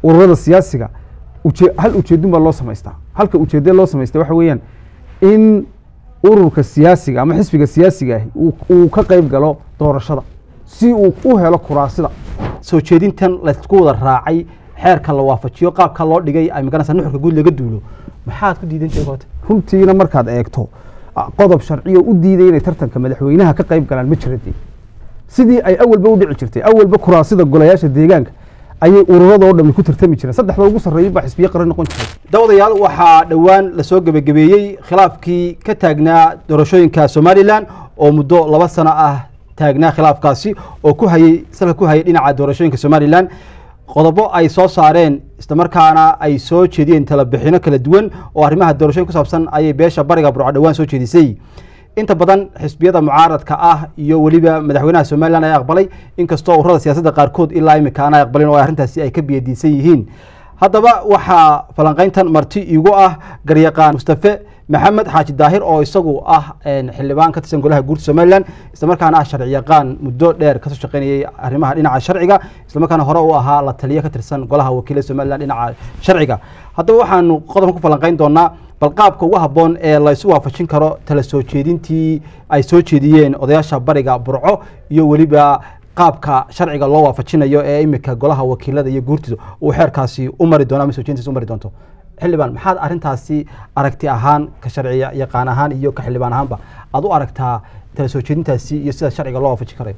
ururada siyaasiga uje- hal ujeedun baa loo samaystaa halka ujeedada loo samaystaa waxa weeyaan in ururka siyaasiga ama xisbiga siyaasiga ahi uu- uu ka qayb galo doorashada si uu u helo kuraasida soo jeedintan laysku wada raacay xeerka la waafajiyo qaabka loo dhigay ay magaranaysa nuxurka guud laga duulo maxaad ku diidan tahay goota runtiina markaad eegto ah, qodob sharciyo u diiday inay tartanka madaxweynaha ka qayb galaan ma jira dee sidii ay awalba u dhici jirtay awalba kuraasida golayaasha deegaanka ayay ururadoo dhami ku tartami jireen saddexda ugu sarreeyay baa xisbiye qaran noqon jiray dawadayaal waxaa dhowaan lasoo gebagabeeyey khilaafkii ka taagnaa doorashooyinka somalilan oo muddo laba sano ah taagnaa khilaafkaasi oo ku hayay salka ku hayay dhinaca doorashooyinka somalilan qodobo ay soo saareen islamarkaana ay soo jeediyeen talabixino kala duwan oo arrimaha doorashooyin ku saabsan ayay beesha bariga burco dhowaan soo jeedisay inta badan xisbiyada mucaaradka ah iyo weliba madaxweynaha somalilan ayaa aqbalay inkastoo ururada siyaasadda qaarkood ilaa imika aan ay aqbalin oo arrintaasi ay ka biyadiisan yihiin haddaba waxaa falanqayntan marti igu ah garyaqaan mustafe maxamed xaaji daahir oo isagu ah een, xildhibaan ka tirsan golaha guurta somalilan islamarkaana ah sharci yaqaan muddo dheer kasoo shaqeynayay arrimaha dhinaca sharciga islamarkaana hore u ahaa la taliye ka tirsan golaha wakiilada somalilan dhinaca sharciga haddaba waxaanu qodobka ku falanqayn doonaa bal qaabka ugu habboon ee laysu waafajin karo tala soo jeedintii ay soo jeediyeen odayaasha bariga burco iyo weliba qaabka sharciga loo waafajinayo ee imika golaha wakiilada iyo guurtida uu xeerkaasi u mari doono ama soo jeedintiisa u mari doonto xildhibaan maxaad arrintaasi aragti ahaan ka sharci yaqaan ahaan iyo ka xildhibaan ahaanba aad u aragtaa tala soo jeedintaasi iyo sida sharciga loo waafajin karayo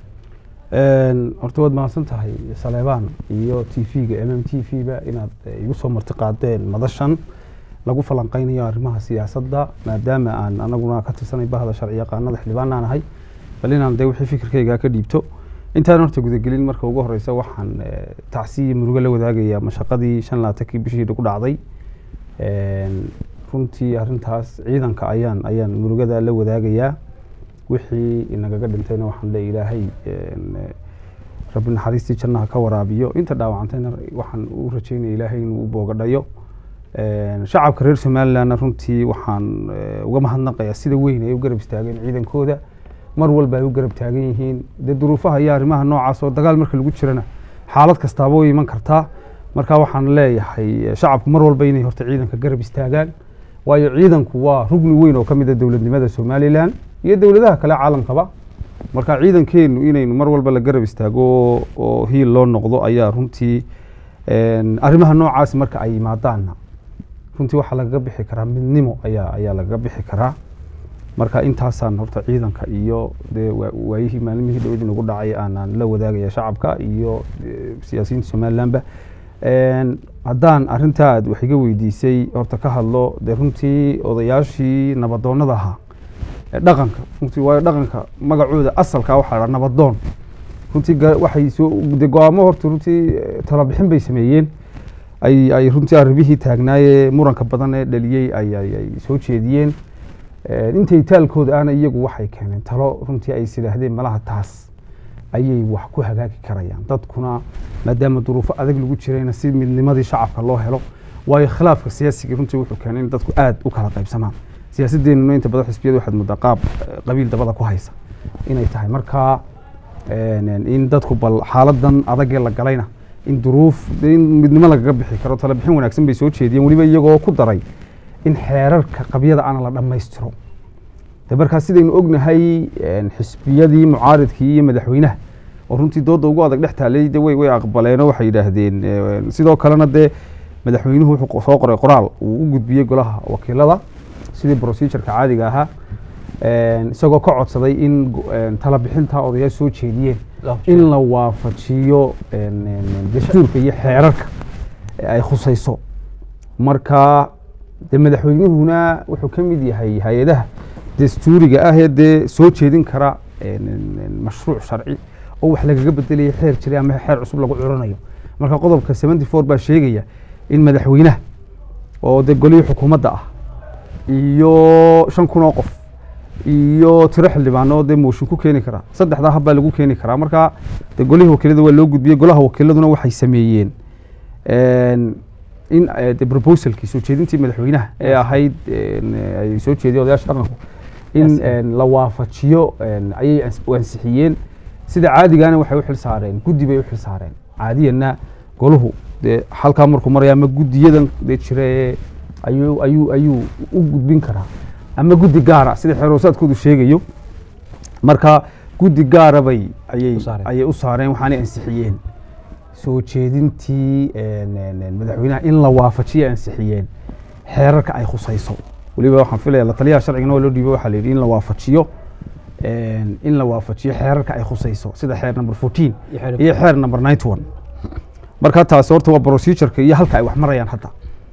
Een, horta waad mahadsan tahay saleebaan iyo t v-ga m m t v ba inaad eh, igu soo marti qaadeen madashan lagu falanqeynayo arrimaha siyaasadda maadaama aan anaguna ka tirsanay bahda sharci yaqaanada xildhibaanaan ahay bal inaan dee wixii fikirkayga ka dhiibto intaan horta gudagelin marka ugu horeysa waxaan eh, tacsiya murugo la wadaagayaa mashaqadii shan laatankii bishii ku dhacday Een, runtii arrintaas ciidanka ayaan ayaan murugada la wadaagayaa wixii inagaga dhintayna waxaan le ilaahay een, eh, rabbi naxariistii jannaha ka waraabiyo inta dhaawacantayna waxaan u rajeynaya ilaahay inuu u boogadhayo Een, shacabka reer somalilandna runtii waxaan eh, uga mahadnaqayaa sida weyn ay u garab istaageen ciidankooda mar walba ay u garab taagan yihiin dee duruufaha iyo arrimaha noocaas oo dagaal marka lagu jirana xaalad kastaaba way iman kartaa marka waxaan leeyahay eh, shacabku mar walba inay horta ciidanka garab istaagaan waayo ciidanku waa rugni weyn oo ka mid a dowladnimada somalilan iyo dowladaha kale caalamkaba marka ciidankeenu inaynu mar walba la garab istaago oo- oo hiil loo noqdo ayaa runtii een, arrimaha noocaasi marka ay yimaadaanna runtii waxaa lagaga bixi karaa midnimo ayaa ayaa lagaga bixi karaa marka intaasaan horta ciidanka iyo dee waa- waayihii maalmihii dhowdii nagu dhacay aanaan la wadaagaya shacabka iyo eh, siyaasiyiinta somalilandba Een, haddaan arrintaa aad wax iga weydiisay horta ka hadlo dee runtii odayaashii nabadoonnada ahaa ee dhaqanka runtii waayo dhaqanka magacooda asalka waxaa la dhaha nabadoon runtii ga- waxay soo de go-aamo horta runtii eh, talabixin bay sameeyeen ay ay runtii arrimihii taagnaayee muranka badan ee dhaliyey ay ay ay soo jeediyeen Een, intay taalkooda ahna iyagu waxay keeneen talo runtii ay isidhaahdeen malaha taas ayay wax ku hagaagi karayaan dadkuna maadaama duruufo adag lagu jirayna si midnimadii shacabka loo helo waayo khilaafka siyaasiga runtii wuxuu keenay in dadku aad u kala qaybsamaan siyaasadeenuna inta badan xisbiyada waxaad moodaa qaab eh, qabiil dabada ku haysa inay tahay marka een, een, in dadku bal xaaladan adagee la galayna in duruuf in midnimo lagaga bixi karo talabixin wanaagsan bay soo jeediyeen weliba iyagoo ku daray in xeerarka qabyada ana la dhammaystiro de markaa sidaynu ognahay een, xisbiyadii mucaaridkii iyo madaxweynaha oo runtii dooda ugu adag dhex taalay de way way aqbaleenoo waxay yidhaahdeen een, sidoo kalena dee madaxweynuhu wuxuu qo- soo qoray qoraal uu u gudbiyey golaha wakiilada sidii procedureka caadiga ahaa een, isagoo ka codsaday in go- een, talabixinta odayaal soo jeediyeen in la waafajiyo een, een, dastuurka iyo xeerarka ee ay khusayso marka de madaxweynuhuna wuxuu ka mid yahay hay-adaha dastuuriga ah ee dee soo jeedin kara een, een, een, mashruuc sharci oo wax lagaga bedelaya xeer jiray ama xeer cusub lagu curanayo marka qodobka seventy four baa sheegaya in madaxweynaha oo dee golihii xukuumadda ah iyo shan kun oo qof iyo tiro xildhibaano dee mooshin ku keeni karaa saddexdaa hab baa lagu keeni karaa marka dee golihii wakiilada waa loo gudbiyey golaha wakiiladuna waxay sameeyeen een, in eh, de proposalkii soo jeedintii madaxweynaha ee ahayd een, eh, ay soo jeediyeen odayaasha dhaqanku in Yes. een, la waafajiyo een, ayay ans- u ansixiyeen sida caadigana waxay u xil saareen guddi bay u xil saareen caadiyanna goluhu dee halkaa markuu maraya ama guddiyadan dee jira ee ayuu ayuu ayuu u gudbin karaa ama guddi gaara sida xeroosaadkoodu sheegayo marka guddi gaara bay ayay U saareen. ayay u saareen waxaanay ansixiyeen soo jeedintii een, een, een, madaxweynaha in la waafajiyo ansixiyeen xeerarka ay khusayso weliba waxaan filaya la taliyaha sharcigana waa loo dhiibay waxaa la yidhi in la waafajiyo een, in la waafajiyo xeerarka ay khusayso sida xeer number 14 Iyo xeer- iyo xeer number 91 marka taasi horta waa procedureka iyo halka ay wax marayaan hadda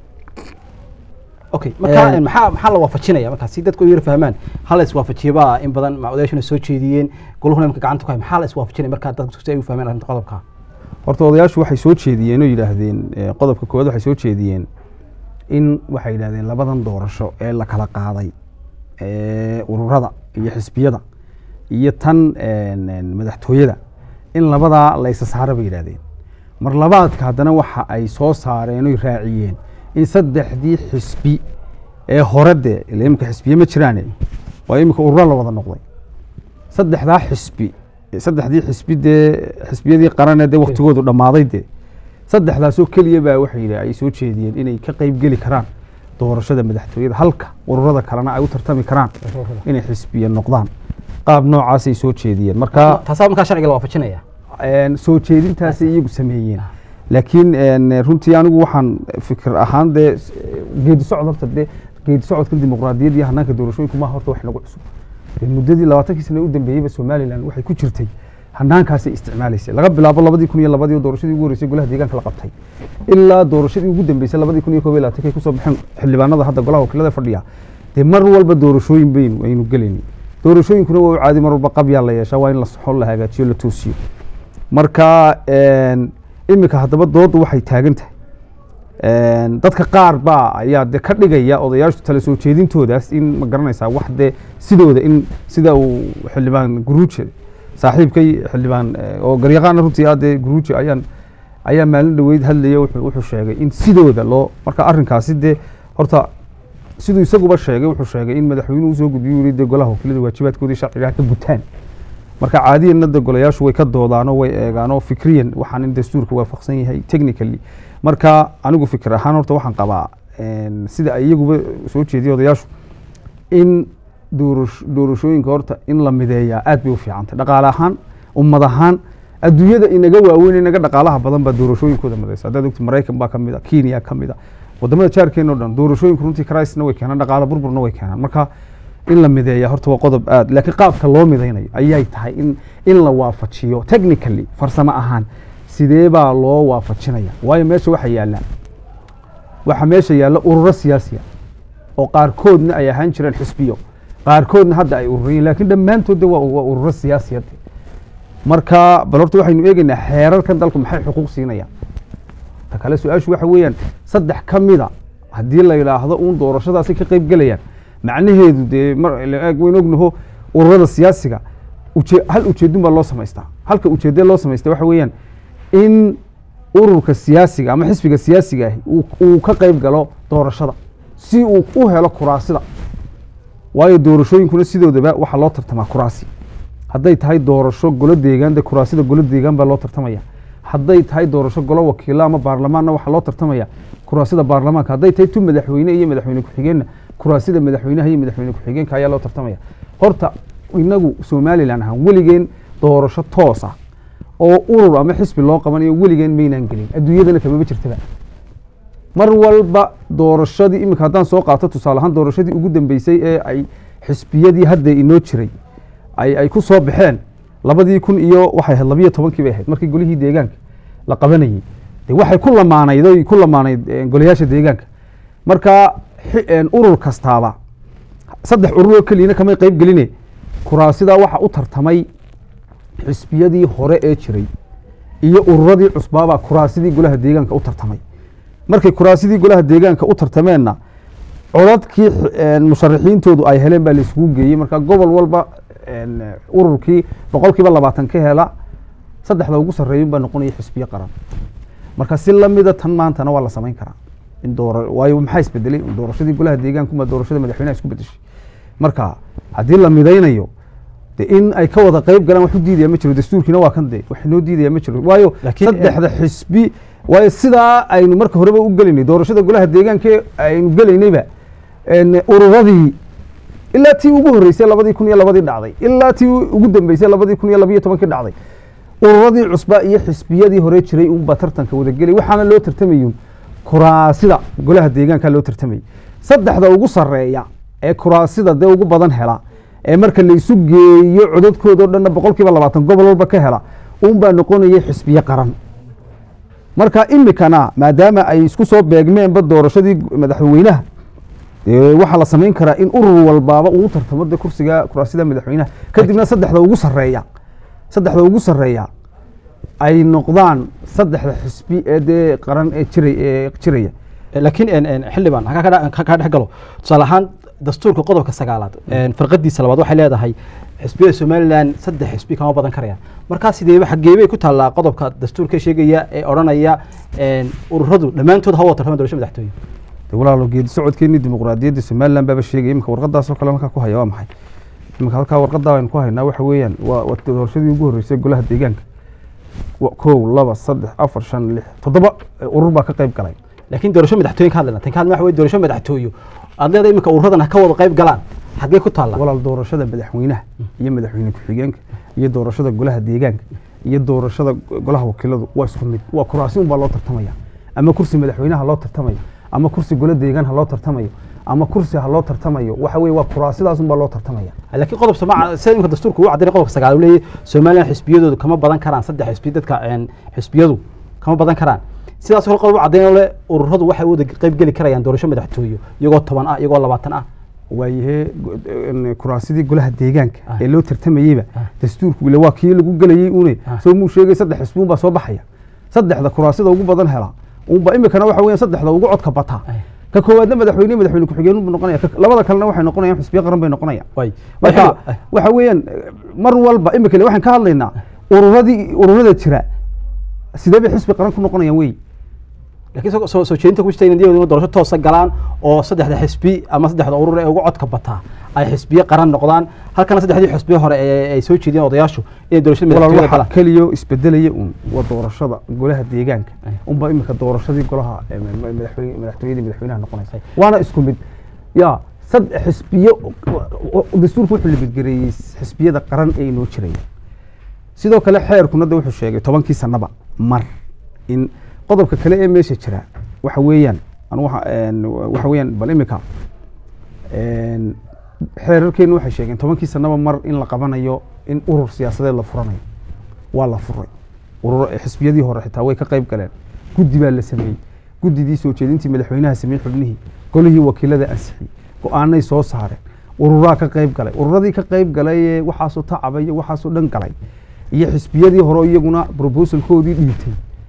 okay marka Een- maxaa maxaa la waafajinaya marka si dadku yar fahmaan hal is waafajiyaba in badan macoodayaashuna soo jeediyeen goluhuna imka gacanta ku hay maxaa la is waafajinaya marka dadku si ay u fahmaan arrinta qodobka horta odayaashu waxay soo jeediyeen oo yidhaahdeen eh, qodobka koowaad waxay soo jeediyeen in waxay yidhahdeen labadan doorasho ee la kala qaaday ee ururada iyo xisbiyada iyo tan een, een, madaxtooyada in labadaa la isa saara bay yidhahdeen mar labaadka haddana waxa ay soo saareen oy raaciyeen in saddexdii xisbi ee hore dee ila imika xisbiye ma jiraane waa imika ururo la wada noqday saddexdaa xisbi saddexdii xisbi dee xisbiyadii qarane dee waktigoodu dhammaaday dee saddexdaasoo keliya baa waxay yidhi ay soo jeediyeen inay ka qayb geli karaan doorashada madaxtooyada halka ururada kalena ay u tartami karaan inay xisbiye noqdaan qaab noocaasay soo jeediyeen marka taasaa markaa sharciga la waafajinaya een, soo jeedintaasay iyagu sameeyeen laakiin een, runtii anigu waxaan fikir ahaan dee s- geedi socod horta dee geedi socodka dimuqraadiyadda iyo hanaanka doorashooyinku maaha horta wax nagu cusub dee muddadii labaatankii sane u dambeeyeyba somalilan waxay ku jirtay hanaankaasay isticmaalaysay laga bilaabo labadii kun iyo labadii oo doorashadii ugu horreysay golaha deegaanka la qabtay ilaa doorashadii ugu dambeysay labadii kun iyo koob iyo labaatanki ay kusoo baxeen xildhibaanada hadda golaha wakiilada fadhiya dee mar walba doorashooyin baynu aynu gelayni doorashooyinkuna waa u caadi mar walba qabyaa la yeeshaa waa in la soxo la hagaajiyo la toosiyo marka een, imika haddaba doodu waxay taagan tahay een, dadka qaar baa ayaa de ka dhigaya odayaashu tala soo jeedintoodaas in ma garanaysaa wax dee sidooda in sida uu xildhibaan guruuje saaxiibkay xildhibaan eh, oo garyaqaana runtii ah dee guruuje ayaan ayaa maalin dhoweyd hadlaya wuxuu wuxuu sheegay in sidooda loo marka arrinkaasi dee horta siduu isaguba sheegay wuxuu sheegay in madaxweynuhu usoo gudbiyo yiri dee golaha wakiilada waajibaadkoodii sharciga ha ka gutaan marka caadiyanna de golayaashu way ka doodaanoo way eegaanoo fikriyan waxaan in dastuurka waafaqsan yahay technically marka anigu fikir ahaan horta waxaan qabaa een, sida ay iyaguba soo jeediya odayaashu in doorash- doorashooyinka horta in la mideeyaa aad bay u fiicantay dhaqaale ahaan ummad ahaan adduunyada inaga waaweyn inaga dhaqaalaha badan baa doorashooyinkooda midaysa haddaad ogti maraykan baa ka mid a kenya ka mid a wadamada jaarkeena o dhan doorashooyinku runtii crisna way keenaan dhaqaale burburna way keenaan marka in la mideeya horta waa qodob aad laakiin qaabka loo midaynayo ayay tahay in in la waafajiyo technically farsamo ahaan sidee baa loo waafajinaya waayo meesha waxa yaalla waxa meesha yaalla ururo siyaasiya oo qaarkoodna ay ahaan jireen xisbiyo qaarkoodna hadda ay ururiyin laakiin dhammaantood de waa waa ururo siyaasiyad marka bal horta waxaynu eegaynaa xeerarkan dalku maxay xuquuq siinayaan ta kale su-aashu waxa weeyaan saddex ka mida haddii la yidhaahdo uun doorashadaasi ka qayb gelayaan macnaheedu dee mar la eeg waynu ognaho ururada siyaasiga uje hal ujeedun baa loo samaystaa halka ujeedee loo samaystaa waxa weeyaan in ururka siyaasiga ama xisbiga siyaasiga ahi uu- uu ka qayb galo doorashada si uu u helo kuraasida waayo doorashooyinkuna sidoodaba waxaa loo tartamaa kuraasi hadday tahay doorasho golo deegaan de kuraasida golo deegaan baa loo tartamaya hadday tahay doorasho golo wakiilo ama baarlamaanna waxaa loo tartamaya kuraasida baarlamaanka hadday tahay tu madaxweyne iyo madaxweyne ku-xigeenna kuraasida madaxweynaha iyo madaxweyne ku-xigeenka ayaa loo tartamaya horta inagu somalilan ahaan weligeen doorasho toos ah oo urur ama xisbi loo qabanayo weligeen maynaan gelin adduunyadana kamaba jirtaba mar walba doorashadii iminka haddaan soo qaato tusaale ahaan doorashadii ugu dambeysay ee ay xisbiyadii hadda inoo jiray ay ay ku soo baxeen labadii kun iyo waxay ahayd labiyo tobankii bay ahayd markii golihii deegaanka la qabanayey de waxay ku lamaanayd oy ku lamaanayd eh, golayaasha deegaanka marka xi- een, urur kastaaba saddex urur oo keliyana kamay qayb geline kuraasidaa waxa u tartamay xisbiyadii hore ee jiray iyo ururadii cusbaabaa kuraasidii golaha deegaanka u tartamay markay kuraasidii golaha deegaanka u tartameenna codadkii x- een, musharaxiintoodu ay heleen baa la isugu geeyey marka gobol walba een, ururkii boqolkiiba labaatan ka hela saddexda ugu sarreeyun baa noqonaya xisbiye qaran marka si lamida tan maantana waa la samayn karaa in doora waayo maxaa isbedelay doorashadii golaha deegaankuma doorashada madaxweynaha isku bedeshay marka haddii la midaynayo de in ay ka wada qayb galaan wax u diidaya ma jiro dastuurkiina waa kan de wax inoo diidaya ma jiro waayo Laakiin, saddexda xisbi waayo sidaa aynu marka horeba u gelaynay doorashada golaha deegaanka aynu gelaynayba en, ururadii ilaa tii ugu horreysay labadii kun iyo labadii dhacday ilaa tii ugu dambeysay labadii kun iyo labiyo tobankii dhacday ururadii cusba iyo xisbiyadii hore jiray unba tartanka wadagelay waxaana loo tartamayun kuraasida golaha deegaanka loo tartamayay saddexda ugu sarreeya ee kuraasida dee ugu badan hela ee marka la isu geeyo codadkoodao dhanna boqol kiiba labaatan gobol walba ka hela unbaa noqonayay xisbiye qaran marka imikana maadaama ay isku soo beegmeenba doorashadii madaxweynaha ee waxaa la samayn karaa in urur walbaaba uu tartamo de kursiga kuraasida madaxweynaha kadibna saddexda ugu sarreeya saddexda ugu sarreeya ay noqdaan saddexda xisbi ee dee qaran ee jiray ee jiraya laakiin en- en, xildhibaan ha ka- ka ka dhex galo tusaale ahaan dastuurka qodobka sagaalaad en, farqadiisa labaad waxay leedahay xisbiyada somalilan saddex xisbi kama badan karayaan markaa sideeba xageebay ku taallaa qodobka dastuurka sheegaya ee odhanaya en, ururadu dhammaantood ha wada tartamaan doorasho madaxtooye de walaalo geedi socodkeenii dimuqraadiyadda somaliland baaba sheegaya imika warqadaasoo kale halkaa ku haya waa maxay imika halkaa warqadaa baynu ku haynaa waxa weeyaan waa waa doorashadii ugu horreysay golaha deegaanka Wa- kow laba saddex afar shan lix toddoba eh, urur baa ka qayb galay laakiin doorasho madaxtooyin ka hadlayna tan ka hadlayna waxa weye doorasho madaxtooyo aad leedahay iminka ururadan ha ka wada qayb galaan xaggee ku taalla walaal doorashada madaxweynaha iyo madaxweyne ku-xigeenka iyo doorashada golaha deegaanka iyo doorashada go- golaha wakiiladu waa isku mid waa kuraasi unbaa loo tartamaya ama kursi madaxweynaha loo tartamayo ama kursi golo deegaan ha loo tartamayo ama kursi ha loo tartamayo waxa weye waa kuraasidaas unbaa loo tartamaya laakiin qodob soma sida imika dastuurka uu caddaynay qodobka sagaal uu leeyahay somalilan xisbiyadoodu kama badan karaan saddex xisbi dadka en, xisbiyadu kama badan karaan sidaas kale qodob u caddaynay le ururadu waxay u wada qayb geli karayaan doorasho madaxtooyo iyagoo toban ah iyagoo labaatan ah waayahee go- en, kuraasidii golaha deegaanka Ah. ee loo tartamayeyba Ah. dastuurku ile waa kii lagu gelayey une Ah. soo muu sheegay saddex xisbi unbaa soo baxaya saddexda kuraasida ugu badan hela unba imikana waxa weeyaan saddexda ugu codka bataa Ay. ka koowaadna madaxweyne madaxweyne ku-xigeen buu noqonaya ka- labada kalena waxay noqonayaan xisbiye qaran bay noqonayaan way marka waxa weeyaan eh, mar walba imika waxaan ka hadlaynaa ururadii ururada jira sidee bay xisbi qaran ku noqonayaan wey laakiin soo- soo soo jeedinta ku jirta in iyaguna doorasho toosa galaan oo saddexda xisbi ama saddexda urur ee ugu codka bataa ay xisbiye qaran noqdaan halkana saddexdii xisbiye hore ee ay soo jeediyeen odayaashu inay doorashada walaal madaxtooyada waxa galaan keliyo isbedelaya un waa doorashada golaha deegaanka Ay. unba imika doorashadii golaha eh, ma- ma- madaxweyne madaxtooyadii madaxweynaha noqonaysa waana isku mid ya sad xisbiye dastuurku wuxuu libadgareeyey xisbiyada qaran ee inoo jiraya sidoo kale xeerkuna de wuxuu sheegay tobankii sanaba mar in qodobka kale ee meesha jira waxa weeyaan anu waxa een, waxa weeyaan bal imika een, xeerarkeenu waxay sheegeen tobankii sanaba mar in la qabanayo in urur siyaasadeed la furanayo waa la furay urur xisbiyadii hore xitaa way ka qayb galeen guddi baa la sameeyey guddidii soo jeedintii madaxweynaha sameeyey xubnihii golihii wakiilada ansixiyey go-aanay soo saareen ururaa ka qayb galay ururadii ka qayb galay ee waxaasoo tacaba iyo waxaasoo dhan galay iyo xisbiyadii hore iyaguna proposalkoodii dhiibtay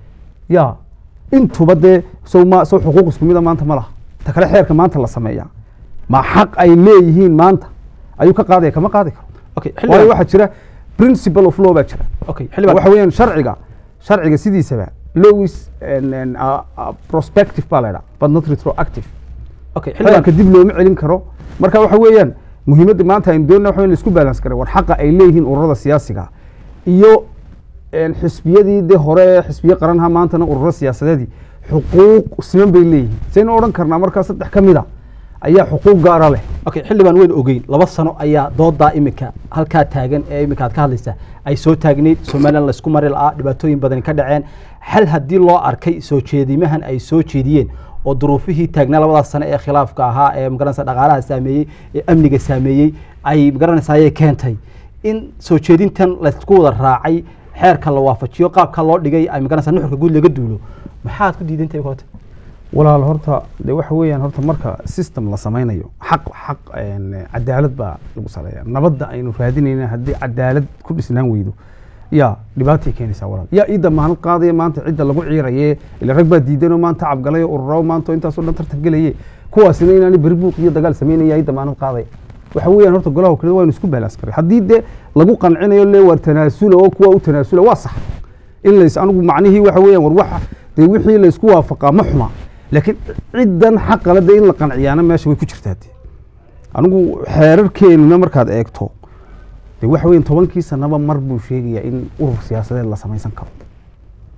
ya intuba dee sow ma sow xuquuq isku mida maanta ma laha ta kale xeerka maanta la sameeyaa ma xaq ay leeyihiin maanta ayuu ka qaadaya kama qaadi karo okay waayo xildhibaan waxaa jira principle of law baa jira okay xildhibaan waxa weeyaan sharciga sharciga sidiisaba law is an- an- a- a prospective baa la idhaha but not retroactive okay xildhibaan xeerka dib looma celin karo marka waxa weeyaan muhiimadda maanta aynu doonana waxa weyn la isku balance kare war xaqa ay leeyihiin ururada siyaasiga iyo een, xisbiyadii de hore xisbiye qaranha maantana ururo siyaasadeedii xuquuq siman bay leeyihiin saynu odhan karnaa markaa saddex ka mid a ayaa xuquuq gaara leh okay xildhibaan weyn ogeyn laba sano ayaa doodaa imika halkaa taagan ee imika aad ka hadlaysaa ay soo taagneyd somalilan laysku mari la'aa dhibaatooyin badani ka dhaceen xal haddii loo arkay soo jeedimahan ay soo jeediyeen oo duruufihii taagnaa labadaas sano ee khilaafka ahaa ee magaranaysa dhaqaalaha saameeyey ee amniga saameeyey ay magaranaysa ayay keentay in soo jeedintan laysku wada raacay xeerka la waafajiyo qaabka loo dhigay ay magaranaysa nuxurka guud laga duulo maxaad ku diidantahay koota walaal horta de waxa weeyaan horta marka system la samaynayo xaq xaq een, cadaalad baa lagu saleeya nabadda aynu raadinayna haddii cadaalad ku dhisnaan weydo ya dhibaatay keenaysaa walaal yaa ii damaanad qaadaya maanta cidda lagu ciiraye ila rag baa diidanoo maanta cabgalay oo ururo maanta oo intaasoo dhan tartan gelaye kuwaasina inaani beri buuq iyo dagaal samaynaya ii damaanad qaadaya waxa weeyaan horta golaha wakiilada waynu isku balance karay haddii de lagu qancinayo le waar tanaasula oo kuwa u tanaasula waa sax in lays anigu macnihii waxa weeyaan war waxa dee wixii laysku waafaqaa ma xuma laakiin ciddan xaqale de in la qanciyaana meesha way ku jirtaa de anigu xeerarkeenuna markaad eegto de waxa weeyaan tobankii sanaba mar buu sheegayaa in urur siyaasadeed la samaysan karo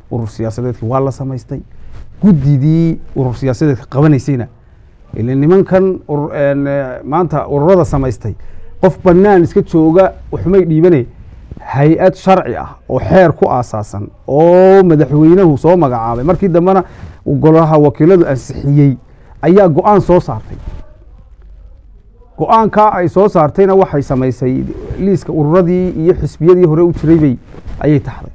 urur siyaasadeedki waa la samaystay guddidii urur siyaasadeedka qabanaysayna ile nimankan urur- een, eh, maanta ururada samaystay qof bannaan iska jooga waxumay dhiibane hay-ad sharci ah oo xeer ku aasaasan oo madaxweynuhu soo magacaabay markii dambena uu golaha wakiiladu ansixiyey ayaa go-aan soo saartay go-aankaa ay soo saartayna waxay samaysay liiska ururadii iyo xisbiyadii hore u jiray bay ayay taxday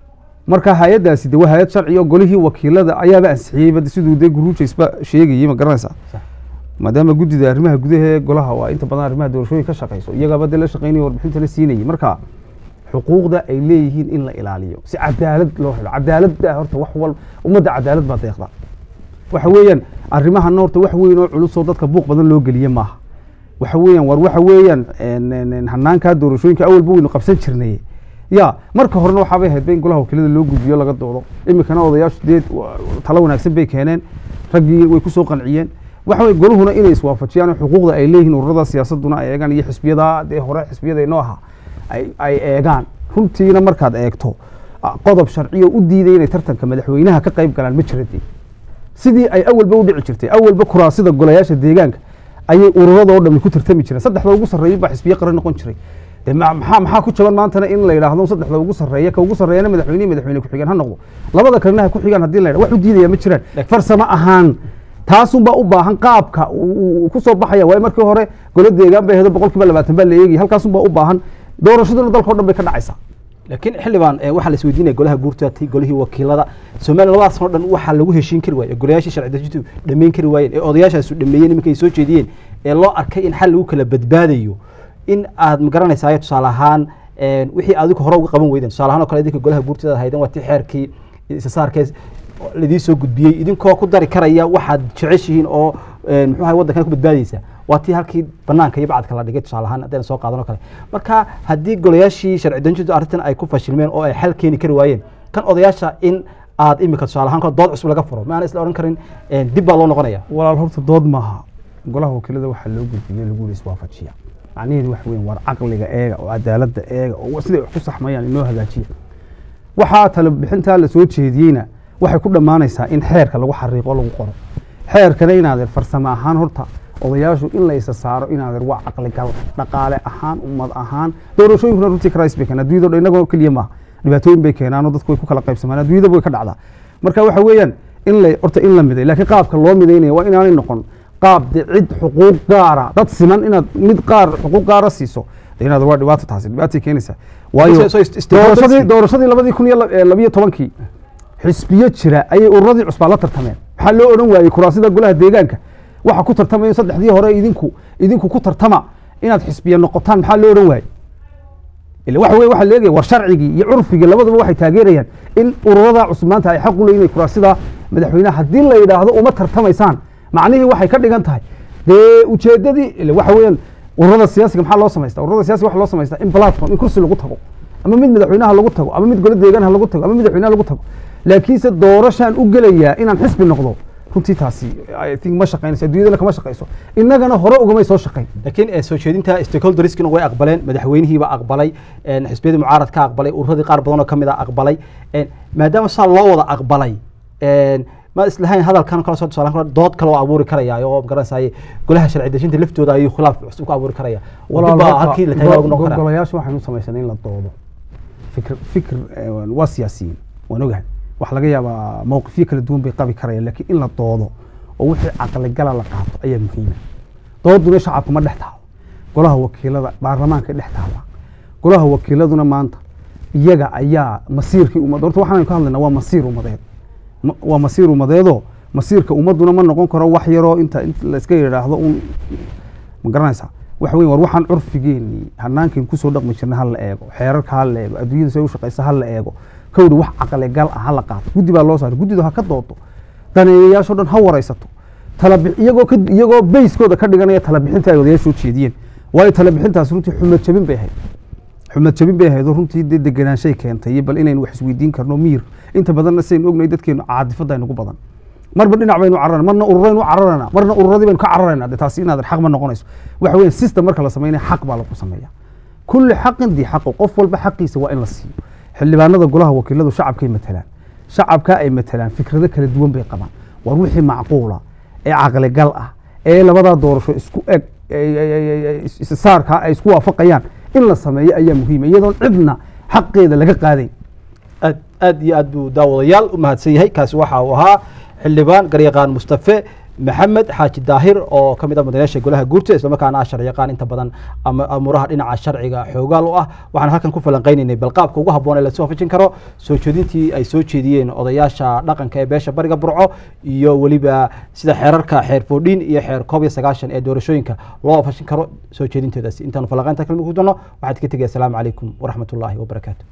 marka hay-addaasi de waa hay-ad sharci oo golihii wakiilada ayaaba ansixiyeyba de siduu de guruujaysba sheegayey ma garanaysaa Sax. maadaama guddida arrimaha gudaha ee golaha waa inta badan arrimaha doorashooyin ka shaqeyso iyagaaba de la shaqeynaya warbixinta la siinayay marka xuquuqda ay leeyihiin in la ilaaliyo si cadaalad loo helo cadaaladda horta wax wal ummadda cadaalad baa deeqda waxa weeyaan arrimahana horta wax weyn oo culusoo dadka buuq badan loo geliye maaha waxa weeyaan war waxa weeyaan een, een, een, hanaankaa doorashooyinka awalba waynu qabsan jirnay ya marka horena waxaabay ahayd ba in golaha wakiilada loo gudbiyo laga doodo iminkana odayaashu dee wa- talo wanaagsan bay keeneen raggii way kusoo qanciyeen waxa weye goluhuna inay iswaafajiyaan oo xuquuqda ay leeyihiin ururada siyaasaduna ay eegaan iyo xisbiyada dee hore xisbiyada inoo ahaa ay ay eegaan runtiina markaad eegto ah, qodob sharciyo u diiday inay tartanka madaxweynaha ka qayb galaan ma jiradee sidii ay awalba u dhici jirtay awalba kuraasida golayaasha deegaanka ayay ururadoo dhami ku tartami jireen saddexda ugu sarreeyay baa xisbiye qaran noqon jiray de ma- maxaa maxaa ku jaban maantana in la yidhaahdo saddexda ugu sarreeya ka ugu sarreeyana madaxweyne iyo madaxweyne ku-xigeen ha noqdo labada kalena ha ku xigaan haddii la yidhahdo wax u diidaya ma jiraan Laakiin- farsamo ahaan taasunbaa u baahan qaabka uu uu ku soo baxaya waayo markii hore golo deegaan bay ahayd boqol kiiba labaatan baa la eegaya halkaasunbaa u baahan doorashaduna dalka o dhan bay ka dhacaysaa laakiin xildhibaan eh, waxaa la isweydiinaya golaha guurta ti golihii wakiilada soomaaliya labadaas oo dhan waxaa lagu heshiin kari waaye golayaashii sharci dejintu dhammayn kari waayeen ee odayaashaasu dhameeyeen iminka ay soo jeediyeen ee loo arkay in xal lagu kala badbaadayo in aad magaranaysaa tusaale ahaan een, wixii adigu hore uga qaban weydeen tusaale ahaan oo kale idinka golaha guurtada haydan waa tii xeerkii isasaarkees ladii soo gudbiyey idinkoo ku dari karaya waxaad jeceshihiin oo een, muxuu ahay waddankan ku badbaadaysa waa tii halkii banaanka iyo bacadka la dhigay tusaale ahaan haddayna soo qaadan oo kale marka haddii golayaashii sharci dejintu arrintan ay ku fashilmeen oo ay xal keeni kari waayeen kan odayaasha in aad imika tusaale ahaan kale dood cusub laga furo ma aana isla odhan karin een, dib baa loo noqonaya walaal horta dood maaha golaha wakiilada waxaa loo gudbiyey lagu yidhi iswaafajiya macnaheedu waxa weyn war caqliga eega oo cadaaladda eega oo siday wax ku saxmayaan inoo hagaajiya waxaa talo bixintaa la soo jeediyeyna waxay ku dhammaanaysaa in xeerka lagu xariiqo lagu qoro xeerkana inaadeer farsamo ahaan horta odayaashu in la isa saaro inaadeer waa caqligal dhaqaale ahaan ummad ahaan doorashooyinkuna runtii krais bay keenaan adduunyada o dhan inagoo keliya maaha dhibaatooyin bay keenaanoo dadku way ku kala qaybsamaan adduunyada way ka dhacdaa marka waxa weeyaan in la horta in la miday laakiin qaabka loo midaynaya waa inaanay noqon qaab de cid xuquuq gaara dad siman inaad mid qaar xuquuq gaara siiso de inaad waa dhibaato taasi dhibaatay keenaysaa waayo So- so ist- ist- doorashadii doorashadii labadii kun iyo lab- eh, labiyo tobankii xisbiyo jira ayay ururadii cusbaa la tartameen maxaa loo odhan waayey kuraasida golaha deegaanka waxa ku tartamayo saddexdii hore idinku idinku ku tartama inaad xisbiye noqotaan maxaa loo odhan waayey ila waxa weye waxaa leegaya war sharcigii iyo curfigii labadaba waxay taageerayaan in ururada cusub maanta ay xaq u leeyihin inay kuraasida madaxweynaha haddii la yidhaahdo uma tartamaysaan macnihii waxay ka dhigan tahay dee ujeedadii ila waxa weeyaan ururada siyaasiga maxaa loo samaystaa ururada siyaasiga waxa loo samaystaa in platform in kursi lagu tago ama mid madaxweynaha lagu tago ama mid golo deegaanha lagu tago ama madaxweynaha lagu tago laakiinse doorashaan u gelayaa inaan xisbi noqdo runtii taasi i think ma shaqaynayso adduunyadana kama shaqayso innagana hore ugamay soo shaqayn laakiin eh, soo jeedinta stakeholderskina way aqbaleen madaxweynihiiba aqbalay een, xisbiyadii mucaaradka aqbalay ururadii qaar badan oo ka mid a aqbalay een, maadaama saa loo wada aqbalay een, ma islahayn hadalkan kala soo tusaale kale dood kale oo abuuri karaya oo magaranaysaay golaha sharci dejinta laftooda ayuu khilaaf cusub ku abuuri karaya oo dib baa halkii la tagaa ugu noqon karaa golayaasha waxaynu samaysanay in la doodo fikr fikr eh, waa siyaasiyiin waan ogahay wax laga yaabaa mowqifyo kala duwan bay qabi karayaan laakiin in la doodo oo wixii caqligala la qaato ayaa muhiima dooduna shacabka ma dhex taalo golaha wakiilada baarlamaanka dhex taala golaha wakiiladuna maanta iyaga ayaa masiirkii ummadda horta waxaan ka hadlaynaa waa masiir ummadeed Ma- waa masiir ummadeedoo masiirka ummadduna ma noqon karo wax yaroo inta inta la iska yidhaahdo un ma garanaysaa waxa weyn war waxaan curfigeennii hanaankan kusoo dhaqmi jirna ha la eego xeerarka ha la eego adduunyada say u shaqaysa ha la eego kowdha wax caqligal ah ha la qaato guddi baa loo saaray guddidu ha ka doodo daneeyayaashoo dhan ha waraysato talabi iyagoo ka iyagoo bayskooda ka dhiganaya talabixinta ay odayaashu jeediyeen waayo talabixintaas runtii xumad jabin bay ahayd xumad jabin bay ahayd oo runtii dee degenaanshay keentay iyo bal inaynu wax isweydiin karno miyir inta badanna sidaynu ognahay dadkeenu caadifada aynugu badan marba dhinac baynu cararana marna ururaynu cararana marna ururadii baynu ka cararayna de taasi inaad xaq ma noqonayso waxa weeye system marka la sameynaya xaq baa lagu sameeya kulli xaqin dii xaqo qof walba xaqiisa waa in la siiyo xildhibaanada golaha wakiiladu shacabkay matalaan shacabka ay matalaan fikrado kala duwan bay qabaan war wixii macquula ee caqligal ah ee labadaa doorasho isku eg saarkaa ay isku waafaqayaan in la sameeyo ayaa muhiima iyadoon cidna xaqeeda laga qaadayn aad aad iyo aad buu daawadayaal u mahadsan yahay kaasi waxa uu ahaa xildhibaan garyaqaan mustafe maxamed xaaji daahir oo ka mid ah mudanayaasha golaha guurta islamarkaana ah sharciyaqaan inta badan ama amuuraha dhinaca sharciga xoogaal u ah waxaan halkan ku falanqaynaynay bal qaabka ugu habboon ee lasoo waafajin karo soo jeedintii ay soo jeediyeen odayaasha dhaqanka ee beesha bariga burco iyo weliba sida xeerarka xeer foodhiin iyo xeer koob iyo sagaashan ee doorashooyinka loo waafajin karo soo jeedinteedaasi intaanu falanqaynta kalmi ku dono waxaad ka tegaya asalaamu calaykum waraxmatullaahi wabarakaatu